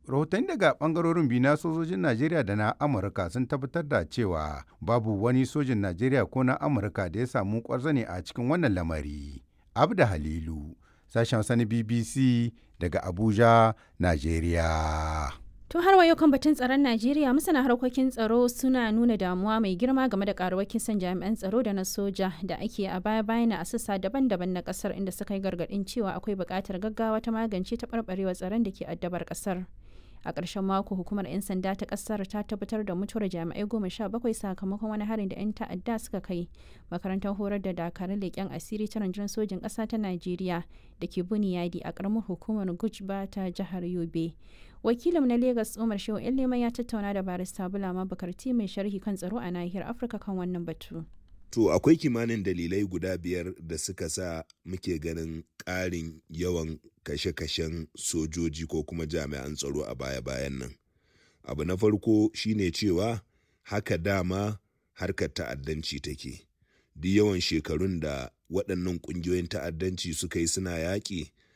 rahotanni daga bangarorin biyu na sojojin najeriya da na amurka sun tabbatar da cewa babu wani sojin najeriya ko na amurka da ya samu kwarzane a cikin wannan lamari abda halilu sashen sani bbc daga abuja najeriya To har wayo kan batun tsaron Najeriya masana harkokin tsaro suna nuna damuwa mai girma game da karuwar kisan jami'an tsaro da na soja da ake a baya bayan a sassa daban-daban na kasar inda suka yi gargadin cewa akwai buƙatar gaggawa ta magance taɓarɓarewar tsaron da ke addabar kasar. A ƙarshen mako hukumar 'yan sanda ta ƙasar ta tabbatar da mutuwar jami'ai goma sha bakwai sakamakon wani harin da 'yan ta'adda suka kai makarantar horar da dakarun leƙen asiri ta rundunar sojin ƙasa ta Najeriya da ke Buniyadi a ƙaramar hukumar Gujba ta jihar Yobe. wakilin na Legas Umar Shehu Leman ya tattauna da barista Bulama Bakarti mai sharhi kan tsaro a nahiyar Afirka kan wannan batu. To akwai kimanin dalilai guda biyar da suka sa muke ganin ƙarin yawan kashe-kashen sojoji ko kuma jami'an tsaro a baya-bayan nan. Abu na farko shine cewa haka dama harkar ta'addanci take. Duk yawan shekarun da waɗannan ƙungiyoyin ta'addanci suka yi suna yaƙi